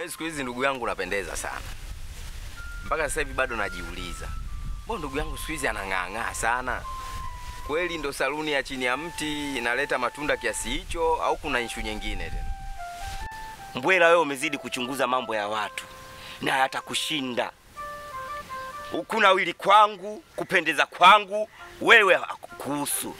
Yaani siku hizi ndugu yangu unapendeza sana. Mpaka sasa hivi bado najiuliza. Mbona ndugu yangu siku hizi anang'aang'aa sana? Kweli ndo saluni ya chini ya mti inaleta matunda kiasi hicho au kuna ishu nyingine tena? Mbwela, wewe umezidi kuchunguza mambo ya watu na yatakushinda. Kuna wili kwangu, kupendeza kwangu, wewe kuhusu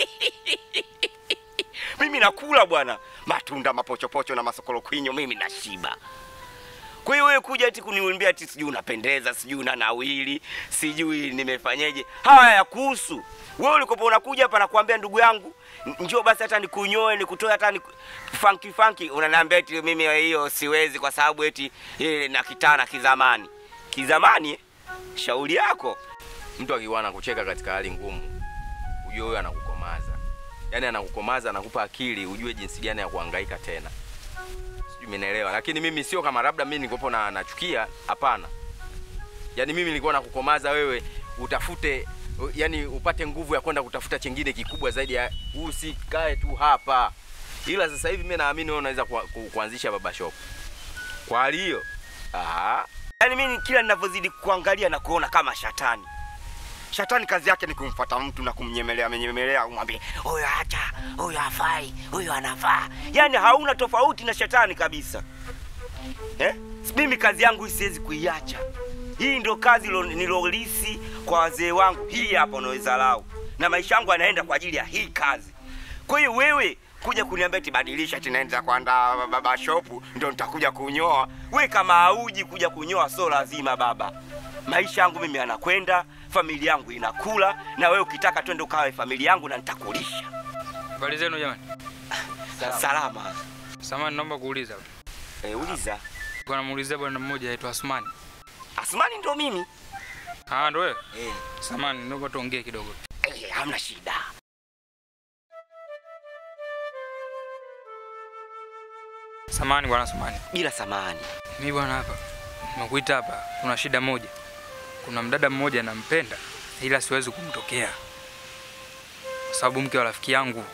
mimi nakula bwana, matunda mapochopocho na masokolo kwinyo, mimi nashiba. Kwa hiyo wewe kuja ati kuniambia ati sijui unapendeza, sijui una nawili, sijui nimefanyeje, haya ya kuhusu wewe. Ulikopo unakuja hapa nakwambia, ndugu yangu, n- njoo basi hata nikunyoe nikutoe hata ni funky funky, unaniambia eti mimi hiyo siwezi kwa sababu eti eh, na kitana kizamani. Kizamani eh? shauri yako. Mtu akiwa anakucheka katika hali ngumu, ujue huyo anakukomaza. Yaani anakukomaza, anakupa akili ujue jinsi gani ya kuhangaika tena. Sijui umenielewa. Lakini mimi sio kama labda mimi nilikopo na nachukia, hapana. Yaani mimi nilikuwa nakukomaza wewe utafute yani upate nguvu ya kwenda kutafuta chengine kikubwa zaidi ya usikae tu hapa. Ila sasa hivi mimi naamini wewe unaweza ku, ku, kuanzisha baba shop. Kwa hali hiyo, ah, Yaani mimi kila ninavyozidi kuangalia na kuona kama shatani. Shatani kazi yake ni kumfuata mtu na kumnyemelea menyemelea, umwambie huyo acha, huyo hafai, huyo anafaa. Yaani hauna tofauti na shetani kabisa. Eh? Mimi kazi yangu hii siwezi kuiacha. Hii ndio kazi lo- nilolisi kwa wazee wangu. Hii hapa unaweza lau. Na maisha yangu yanaenda kwa ajili ya hii kazi. Kwa hiyo wewe kuja kuniambia eti badilisha eti naenda kwenda baba shopu ndio nitakuja kunyoa. We kama hauji kuja kunyoa sio lazima baba. Maisha yangu mimi yanakwenda, familia yangu inakula, na wewe ukitaka twende ukawe familia yangu na nitakulisha. Habari zenu jamani. Salama. Samani, naomba kuuliza. E, uliza. Kwa namuulizia bwana mmoja aitwa Asmani. Asmani ndo mimi. Ah, ndo wewe? Eh, Samani, naomba tuongee kidogo. eh, hamna shida. Samani bwana Samani. Bila samani. Mimi bwana hapa nimekuita hapa, kuna shida moja. Kuna mdada mmoja nampenda, ila siwezi kumtokea kwa sababu mke wa rafiki yangu.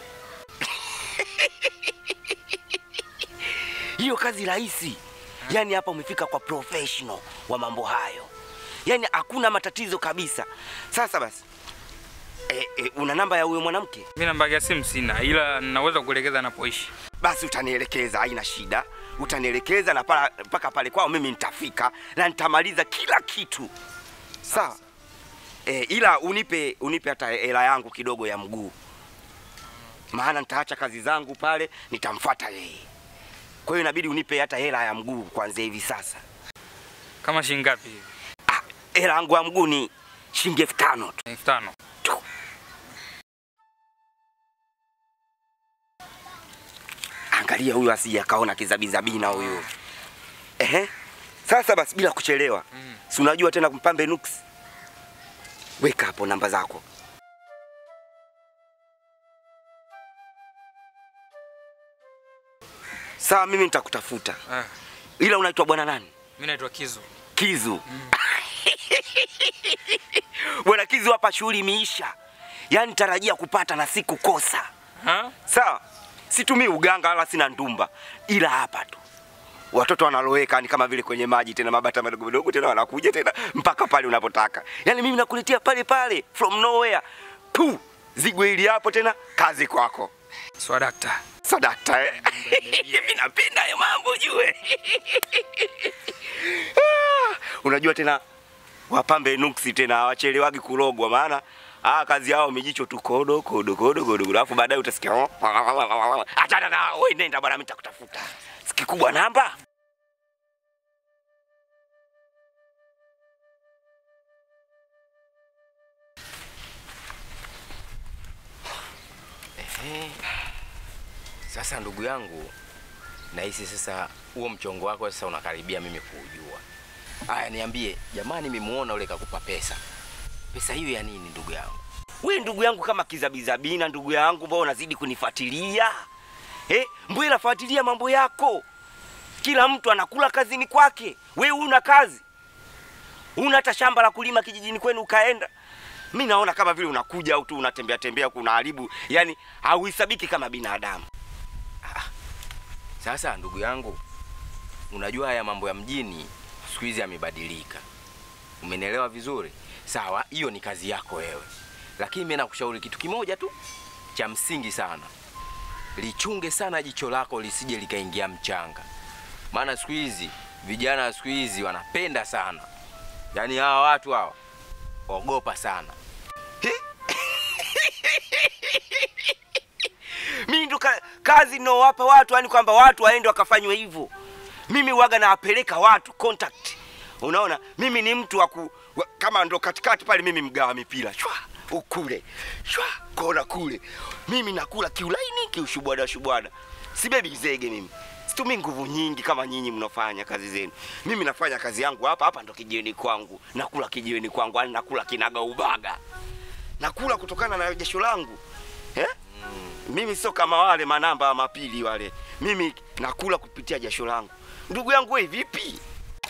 Hiyo kazi rahisi. Yaani hapa umefika kwa professional wa mambo hayo. Yaani hakuna matatizo kabisa. Sasa basi. E, e, una namba ya huyo mwanamke? Mimi namba yake ya simu sina, ila naweza kuelekeza anapoishi. Basi utanielekeza, haina shida. Utanielekeza na pala- mpaka pale kwao mimi nitafika na nitamaliza kila kitu. Sawa. E, ila unipe unipe hata hela yangu kidogo ya mguu, maana nitaacha kazi zangu pale, nitamfuata yeye. Kwa hiyo inabidi unipe hata hela ya mguu kuanzia hivi sasa. Kama shilingi ngapi hivi? Ah, hela yangu ya mguu ni shilingi elfu tano tu. elfu tano. tu. Angalia huyu asije akaona kizabizabina huyu. Ehe. Sasa basi bila kuchelewa. Mm. Si unajua tena kumpambe nuksi. Weka hapo namba zako. Sawa, mimi nitakutafuta. Ah, Ila unaitwa bwana nani? mimi naitwa Kizu. Kizu. Bwana Kizu, hapa shughuli imeisha. Yaani tarajia kupata na siku kosa. Ha? Sawa, situmii uganga wala sina ndumba, ila hapa tu watoto wanaloweka ni kama vile kwenye maji, tena mabata madogo madogo, tena wanakuja tena mpaka pale unapotaka. Yaani mimi nakuletea pale pale from nowhere tu, zigo hili hapo, tena kazi kwako. Swadakta. Sadakta eh? Mimi napenda hayo mambo jue. Ah, Unajua tena wapambe nuksi tena hawachelewagi kurogwa, maana ah, kazi yao mijicho tu kodo kodo kodo kodo, alafu baadaye utasikia oh, achana na wewe, nenda bwana, mimi nitakutafuta. Sikikubwa namba Ehe. Sasa ndugu yangu, nahisi sasa huo mchongo wako sasa unakaribia mimi kuujua. Aya, niambie jamani, nimemuona ule kakupa pesa. Pesa hiyo ya nini ndugu yangu? we ndugu yangu kama kizabizabina, ndugu yangu, mbona unazidi kunifuatilia eh? Mbona fuatilia mambo yako? Kila mtu anakula kazini kwake, we una kazi, una hata shamba la kulima kijijini kwenu ukaenda. Mi naona kama vile unakuja au tu unatembea tembea, kuna haribu, yani hauhisabiki kama binadamu. Sasa ndugu yangu, unajua haya mambo ya mjini siku hizi yamebadilika. Umenielewa vizuri? Sawa, hiyo ni kazi yako wewe, lakini mimi nakushauri kitu kimoja tu cha msingi sana, lichunge sana jicho lako lisije likaingia mchanga, maana siku hizi vijana wa siku hizi wanapenda sana, yaani hawa watu hawa ogopa sana. mimi ndo ka, kazi ninaowapa watu yani kwamba watu waende wakafanywe hivyo mimi waga nawapeleka watu contact unaona mimi ni mtu wa ku, wa, kama ndo katikati pale mimi mgawa mipira shwa ukule shwa kona kule mimi nakula kiulaini kiushubwada shubwada sibebi zege mimi situmii nguvu nyingi kama nyinyi mnafanya kazi zenu mimi nafanya kazi yangu hapa hapa ndo kijiweni kwangu nakula kijiweni kwangu yani nakula kinaga ubaga nakula kutokana na jasho langu eh? mimi sio kama wale manamba wa mapili wale mimi nakula kupitia jasho langu ndugu yangu we vipi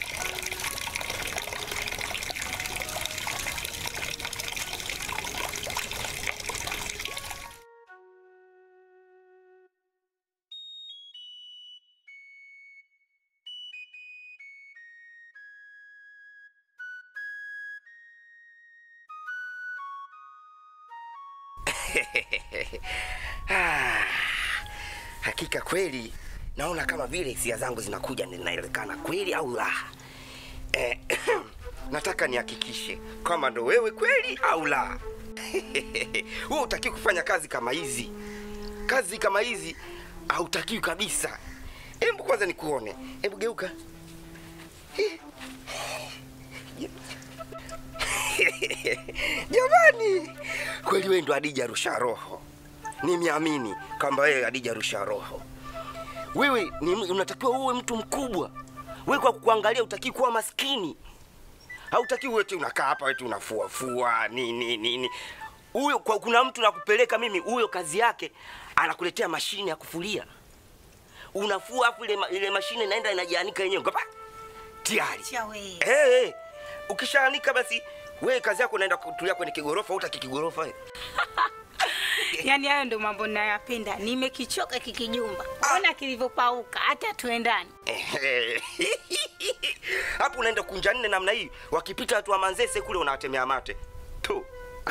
Ah, hakika kweli naona kama vile hisia zangu zinakuja zinaelekana kweli au la eh, nataka nihakikishe kama ndo wewe kweli au la wewe utakiwi kufanya kazi kama hizi kazi kama hizi hautakiwi kabisa hebu kwanza nikuone hebu geuka Hi. jamani kweli wewe ndo adija rusha roho nimeamini kwamba wewe adija rusha roho wewe ni, unatakiwa uwe mtu mkubwa wewe kwa kuangalia utakii kuwa maskini hautakiwi wewe tu unakaa hapa wewe tu unafuafua nini nini huyo kwa kuna mtu nakupeleka mimi huyo kazi yake anakuletea mashine ya kufulia unafua afu ile, ma- ile mashine inaenda inajianika yenyewe ngapa tayari Acha we. hey, hey. ukishaanika basi wewe kazi yako unaenda kutulia kwenye kigorofa utaki kigorofa wewe. Yaani hayo ndo mambo ninayoyapenda. Nimekichoka kikijumba. Ona kilivyopauka hata tuendani. Ehe. hapo unaenda kunja nne namna hii wakipita watu wa manzese kule unawatemea mate tu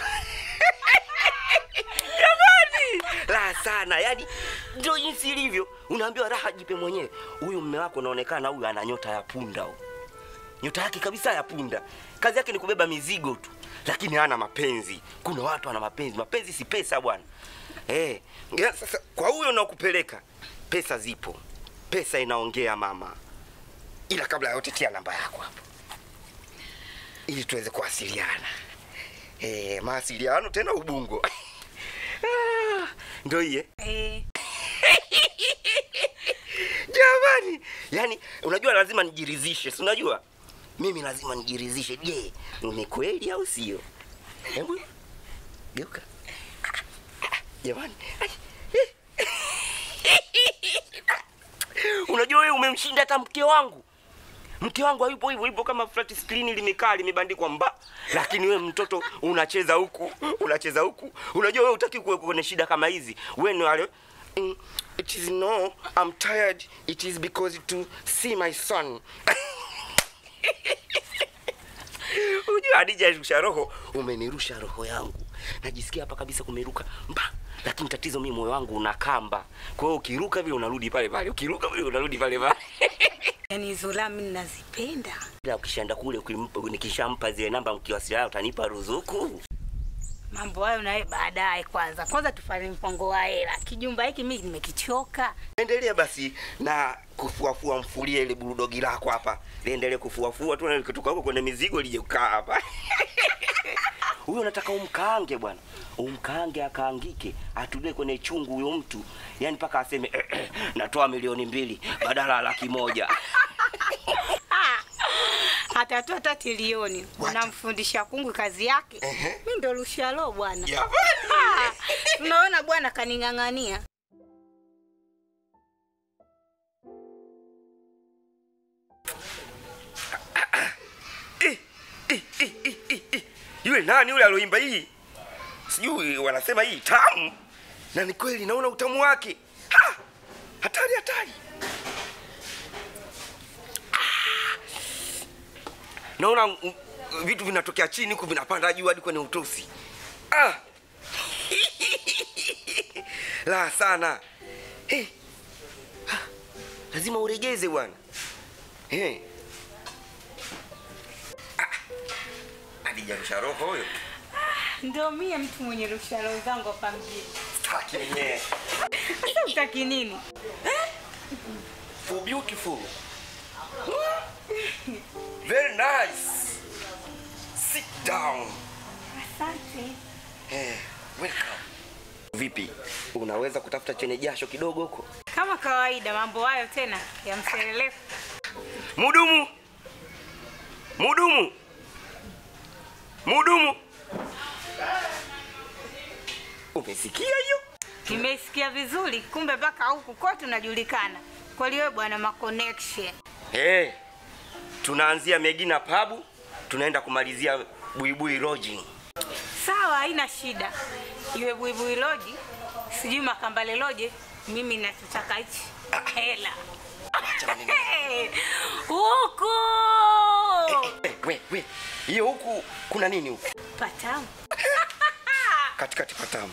jamani raha sana yani ndio jinsi ilivyo unaambiwa raha jipe mwenyewe huyu mme wako unaonekana huyu ana nyota ya punda huyu nyota yake kabisa ya punda kazi yake ni kubeba mizigo tu lakini hana mapenzi kuna watu ana mapenzi mapenzi si pesa bwana eh ya, sasa kwa huyo unaokupeleka pesa zipo pesa inaongea mama ila kabla ya yote tia namba yako hapo ili tuweze kuwasiliana eh mawasiliano tena ubungo Ah, ndo iye Eh, jamani yani unajua lazima nijiridhishe si unajua mimi lazima nijiridhishe je ni kweli au sio hebu geuka jamani Ai, eh. unajua wewe umemshinda hata mke wangu mke wangu hayupo hivyo hivyo kama flat screen limekaa limebandikwa mba lakini wewe mtoto unacheza huku unacheza huku unajua wewe utaki kuwe kwenye shida kama hizi wewe ni wale mm, it is no i'm tired it is because to see my son unajua Hadija rusha roho umenirusha roho yangu najisikia hapa kabisa kumeruka mba lakini tatizo mimi moyo wangu una kamba kwa hiyo ukiruka vile unarudi pale pale ukiruka vile unarudi pale pale yaani hizo la mimi nazipenda. ila ukishaenda kule ukimpa- nikishampa zile namba mkiwasiliana utanipa ruzuku Mambo hayo nawe baadaye kwanza. Kwanza tufanye mpango wa hela. Kijumba hiki mimi nimekichoka. endelea basi na kufuafua mfulie ile burudogi lako hapa liendelee kufuafua tu na likitoka huko kwenye mizigo lije kukaa hapa huyo nataka umkaange bwana umkaange akaangike atulie kwenye chungu huyo mtu yani mpaka aseme natoa milioni mbili badala ya laki moja Atatoa hata trilioni. Unamfundisha kungu kazi yake. Mimi ndo rushalo bwana. Jamani! Ah, Tunaona bwana kaning'ang'ania. yule nani yule aloimba hii sijui wanasema hii tamu na ni kweli naona utamu wake Ha! hatari hatari naona mm, vitu vinatokea chini huku vinapanda juu hadi kwenye utosi. Ah! La sana. Hey. Ah, Lazima uregeze bwana. Hey. Ah. Adija rusha roho huyo. Ndio mie mtu mwenye rusharo zangu hapa mjini. Staki mwenyewe. Sasa utaki nini? For beautiful. Very nice. Sit down. Asante. Eh, welcome. Vipi? Unaweza kutafuta chenye jasho kidogo huko? Kama kawaida, mambo hayo tena ya mselelefu. Mudumu. Mudumu. Mudumu. Umesikia hiyo? Nimeisikia vizuri, kumbe mpaka huku kote unajulikana. Kweli wewe bwana ma connection. Eh. Tunaanzia Megina Pabu, tunaenda kumalizia Buibui Lodging. Sawa, haina shida. Iwe buibui loji, sijui makambale loje, mimi nachotaka hichi hela. Hey, Huku Eh, we, we. Hiyo huku kuna nini huku? patamu. Katikati patamu.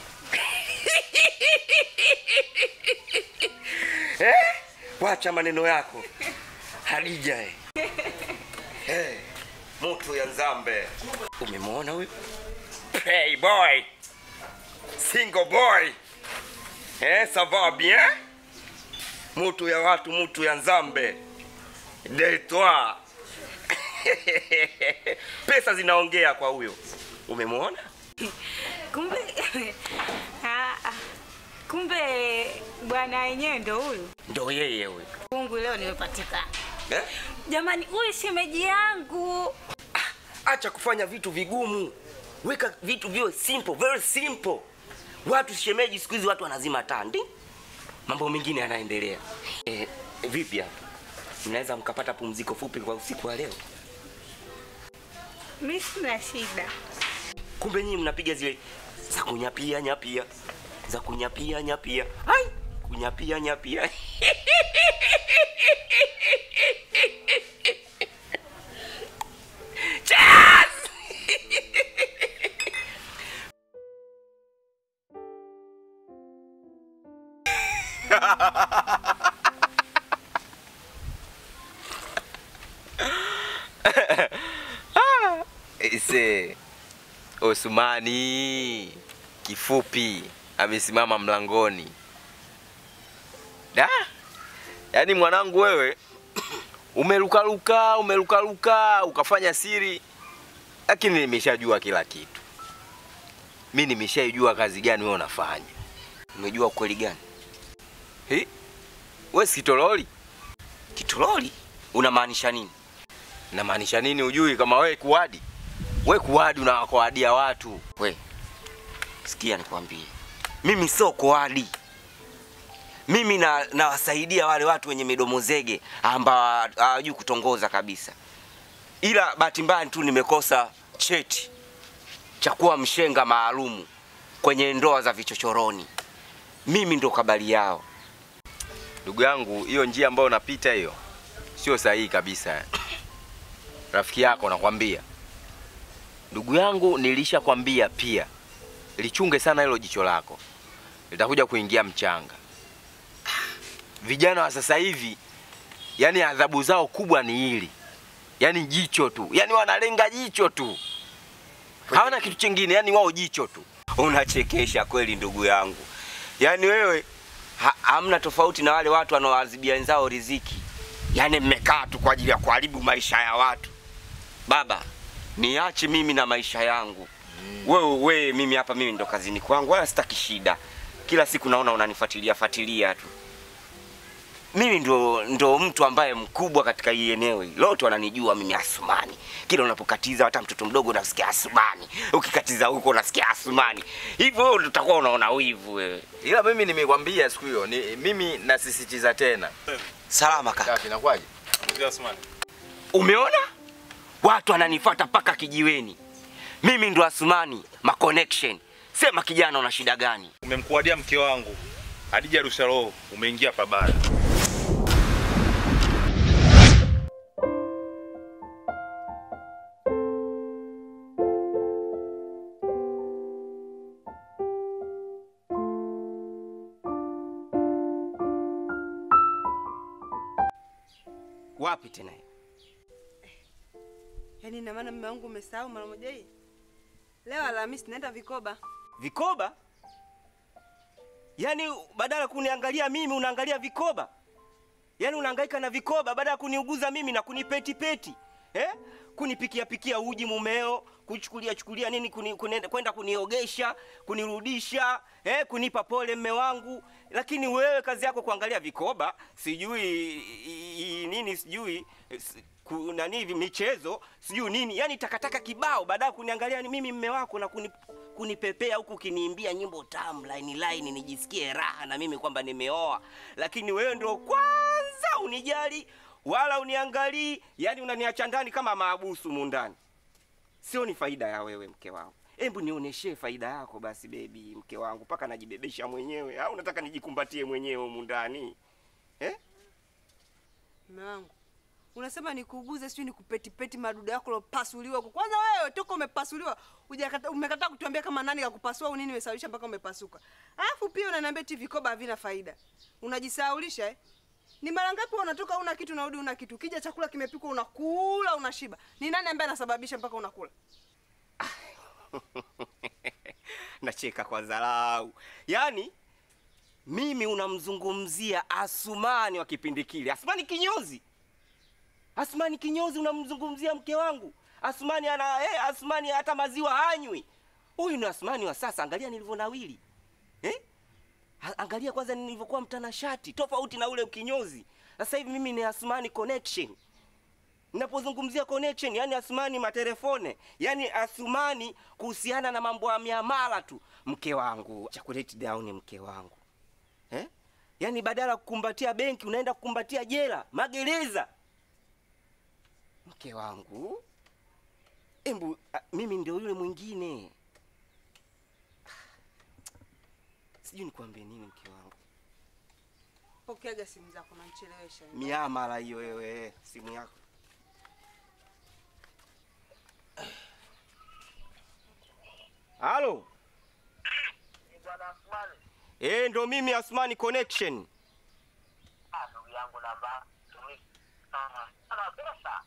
eh? Wacha maneno yako. Hadija eh. Eh. Mtu ya Nzambe. Umemwona huyu? Playboy. Single boy. Eh, ça va bien? Mtu ya watu, mtu ya Nzambe. De toi. Pesa zinaongea kwa huyo. Umemwona? Kumbe Ah, ah. kumbe bwana wenyewe ndo huyu. Ndo yeye huyo. Mungu leo nimepatikana. Eh? Jamani, huyu shemeji yangu. Acha kufanya vitu vigumu, weka vitu viwe simple, very simple. Watu shemeji, siku hizi watu wanazima tandi, mambo mengine yanaendelea. Eh, vipi hapa, mnaweza mkapata pumziko fupi kwa usiku wa leo? Mimi sina shida. Kumbe nyinyi mnapiga zile za kunyapia nyapia, za kunyapia nyapia, hai kunyapia nyapia. Cheers! Ise Osmani kifupi amesimama mlangoni. Da, yaani mwanangu wewe umelukaluka umelukaluka ukafanya siri, lakini nimeshajua kila kitu. Mi nimeshaijua kazi gani wewe unafanya. Umejua ukweli gani? Hi? Wewe si kitololi? Kitololi? Unamaanisha nini? Namaanisha nini ujui kama wewe kuadi? Wewe kuadi unawakoadia watu. We, sikia nikwambie, mimi sio koadi. Mimi na nawasaidia wale watu wenye midomo zege ambao hawajui kutongoza kabisa, ila bahati mbaya tu nimekosa cheti cha kuwa mshenga maalumu kwenye ndoa za vichochoroni. Mimi ndo kabali yao. Ndugu yangu, hiyo njia ambayo unapita hiyo sio sahihi kabisa. Rafiki yako nakwambia. Ndugu yangu, nilishakwambia pia, lichunge sana hilo jicho lako, litakuja kuingia mchanga. Vijana wa sasa hivi, yani adhabu zao kubwa ni hili, yani jicho tu, yani wanalenga jicho tu, hawana kitu chingine, yani wao jicho tu. Unachekesha kweli ndugu yangu, yaani wewe ha, hamna tofauti na wale watu wanaoadhibia wenzao riziki. Yaani mmekaa tu kwa ajili ya kuharibu maisha ya watu. Baba, niache mimi na maisha yangu. Wewe wewe, mimi hapa, mimi ndo kazini kwangu, wala sitaki shida. Kila siku naona unanifuatilia fuatilia tu. Mimi ndo, ndo mtu ambaye mkubwa katika hii eneo hili. Lote wananijua mimi Asumani. Kila unapokatiza hata mtoto mdogo unasikia Asumani. Ukikatiza huko unasikia Asumani. Hivyo wewe utakuwa unaona wivu wewe. Ila mimi nimekwambia siku hiyo, ni, mimi nasisitiza tena. Salama kaka. Kaka, inakuwaje? Umeona? Watu wananifuata mpaka kijiweni. Mimi ndo Asumani, ma connection. Sema kijana una shida gani? Umemkuadia mke wangu Hadija Rusharo, umeingia pabaya. Wapi tena? Yaani ina maana mume wangu umesahau mara moja hii? Leo Alhamisi naenda vikoba. Vikoba? Yaani badala kuniangalia mimi unaangalia vikoba? Yaani unahangaika na vikoba badala ya kuniuguza mimi na kunipeti peti. Eh? Kunipikia pikia uji mumeo, kuchukulia chukulia nini kuni, kunenda, kwenda kuniogesha, kunirudisha, eh, kunipa pole mme wangu. Lakini wewe kazi yako kuangalia vikoba, sijui i- i- nini sijui s- ku- nani hivi michezo, sijui nini. Yaani takataka kibao badala ya kuniangalia ni mimi mme wako na kuni, kunipepea huku ukiniimbia nyimbo tamu line line nijisikie raha na mimi kwamba nimeoa. Lakini wewe ndio kwanza unijali wala uniangalii, yani unaniacha ndani kama maabusu mundani. Sio ni faida ya wewe mke wangu. Hebu nionyeshe faida yako basi bebi, mke wangu, mpaka najibebesha mwenyewe au unataka nijikumbatie mwenyewe humu ndani eh? Mume wangu. Unasema nikuuguze sijui nikupetipeti madudu yako lopasuliwa huko. Kwanza wewe toka umepasuliwa, hujakata umekataa kutuambia kama nani kakupasua au nini imesababisha mpaka umepasuka. Alafu pia unaniambia eti vikoba havina faida. Unajisahaulisha eh? Ni mara ngapi wewe unatoka una kitu unarudi una kitu. Kija chakula kimepikwa unakula unashiba. Ni nani ambaye anasababisha mpaka unakula? Nacheka kwa dharau. Yaani mimi unamzungumzia Asumani wa kipindi kile. Asumani kinyozi. Asumani kinyozi unamzungumzia mke wangu. Asumani ana eh, Asumani hata maziwa hanywi. Huyu ni Asumani wa sasa, angalia nilivyonawili. Eh? A- Angalia kwanza nilivyokuwa mtanashati, tofauti na ule kinyozi. Sasa hivi mimi ni Asumani connection. Ninapozungumzia connection, yani Asumani matelefone, yani Asumani kuhusiana na mambo ya miamala tu. Mke wangu, chocolate down mke wangu. Eh? Yaani badala ya kukumbatia benki unaenda kukumbatia jela, magereza. Mke wangu. Embu a, mimi ndio yule mwingine. Sijui nikwambie nini mke wangu. Pokeaga simu zako nanichelewesha. Miamala hiyo wewe, simu yako. Halo. Bwana Asmani, Eh, ndo mimi Asmani Connection. ah, ndugu yangu namba tumi sana sana pesa.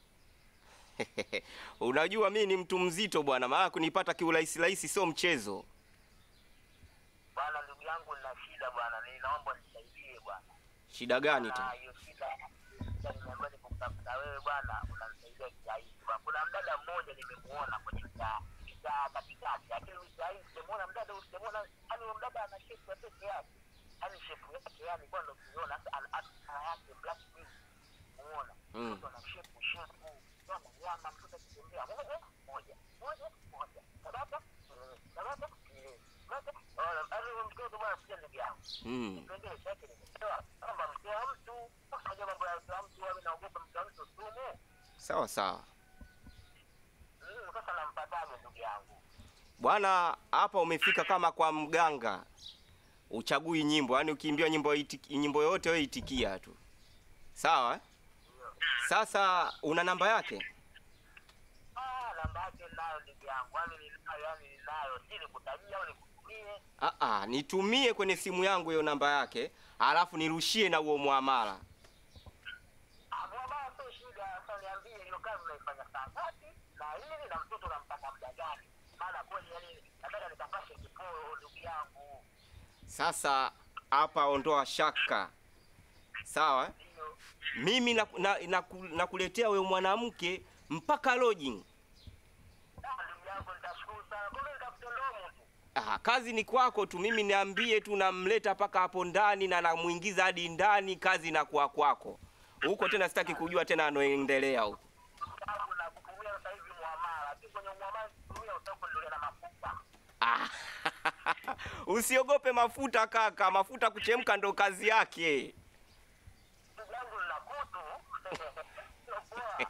Unajua mimi ni mtu mzito bwana, maana kunipata kiurahisi rahisi sio mchezo. Bwana ndugu yangu, nina shida bwana, ninaomba nisaidie bwana. Shida gani Na tena? hiyo shida shida nimeambiwa nikukutafuta wewe bwana, unanisaidia kiaisi. Bwana, Kuna mdada mmoja nimemuona kwenye mtaa mtaa katikati, lakini kiaisi sijamuona mdada, huyu sijamuona, yani huyo mdada ana shepu ya peke yake, yani shepu yake, yani kwa ndo ukiona sasa ana ana yake black beauty, muona Mm. mtoto ana shepu shepu, nyama nyama, mtoto akitembea moja moja moja moja, tabata mm, tabata mm, tabata. Ona, yani huyo mtoto bwana, sija ndugu yangu Mm. kipengele chake nimepewa kwamba mke wa mtu unajua mambo ya mke wa mtu wawe naogopa mke wa mtu sumu Sawa sawa. Mm, sasa nampataje ndugu yangu Bwana, hapa umefika kama kwa mganga. Uchagui nyimbo, yaani ukiimbiwa nyimbo itiki, nyimbo yoyote wewe itikia tu. Sawa? eh? Sasa una namba yake? ah namba yake ninayo ndugu yangu yani ninayo yani ninayo si nikutajia au nikutumie Ah ah, nitumie kwenye simu yangu hiyo namba yake, alafu nirushie na huo muamala. ah bwana sio shida sasa niambie hiyo kazi unaifanya saa ngapi na hili na mtoto unampata muda gani maana kweli yani nataka nikapashe kiporo ndugu yangu Sasa hapa ondoa shaka. Sawa? eh? ndio Mimi nakuletea na, na, nakuletea huyo mwanamke mpaka lodging. ah ndugu yangu nitashukuru sana kumbe nitafute ndomo tu Ah, kazi ni kwako tu, mimi niambie tu, namleta mpaka hapo ndani na namuingiza hadi ndani, kazi inakuwa kwako huko. Tena sitaki kujua tena anaendelea huko. sababu na kutumia sasa hivi muamala tu kwenye muamala kutumia utakuendelea na mafuta Ah, usiogope mafuta kaka, mafuta kuchemka ndo kazi yake. ndugu yangu nina kutu Sio poa.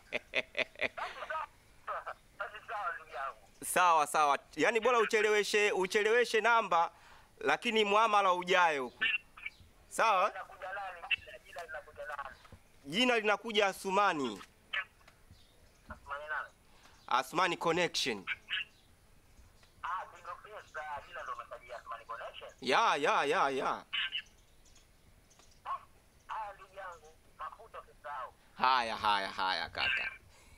basi sawa ndugu yangu Sawa sawa, yaani bora ucheleweshe ucheleweshe namba, lakini muamala ujae huko. Sawa, nakuja nani jina jina linakuja nani jina linakuja Asumani, asimanye nani Asumani Connection. ah pigo pesa jina ndo umesajia Asmani connection Ya ya ya ya. ah ndugu yangu mafuta usisahau Haya, haya, haya kaka.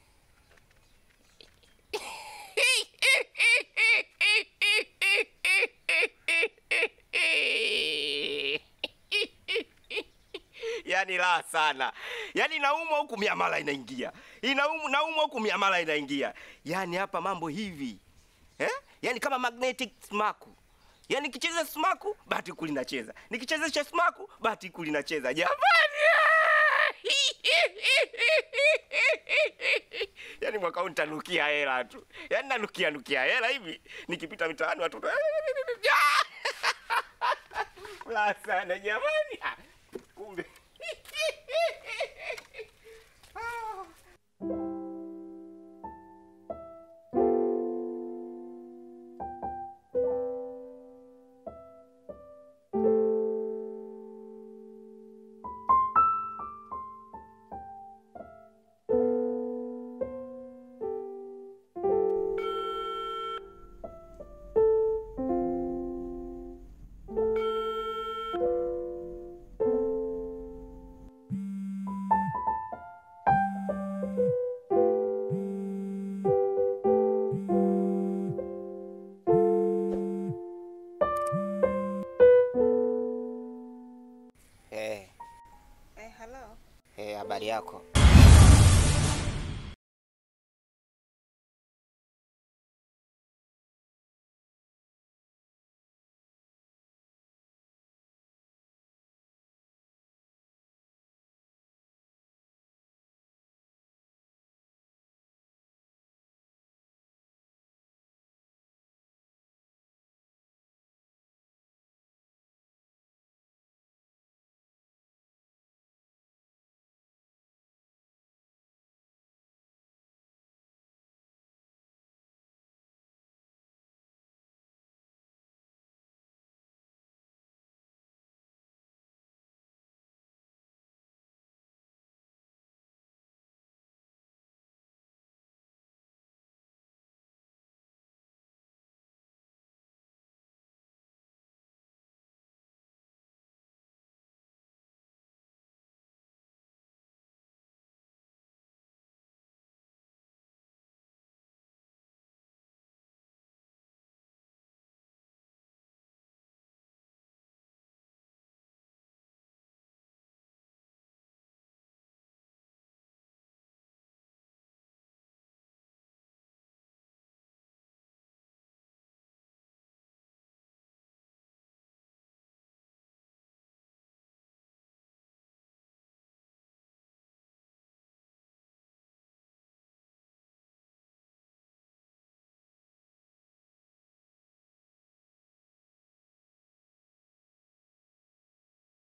Yaani raha sana. Yaani naumwa huku miamala inaingia. Inaumu naumwa huku miamala inaingia. Yaani hapa mambo hivi. Eh? Yaani kama magnetic smaku. Yaani nikicheza smaku, bahati kuli nacheza. Nikichezesha smaku, bahati kuli nacheza. Jamani! Yaani mwaka huu nitanukia hela tu. Yaani nanukia nukia hela hivi. Nikipita mitaani watoto La sana jamani. Ah, Kumbe. Eh, Eh, hello. eh, habari yako?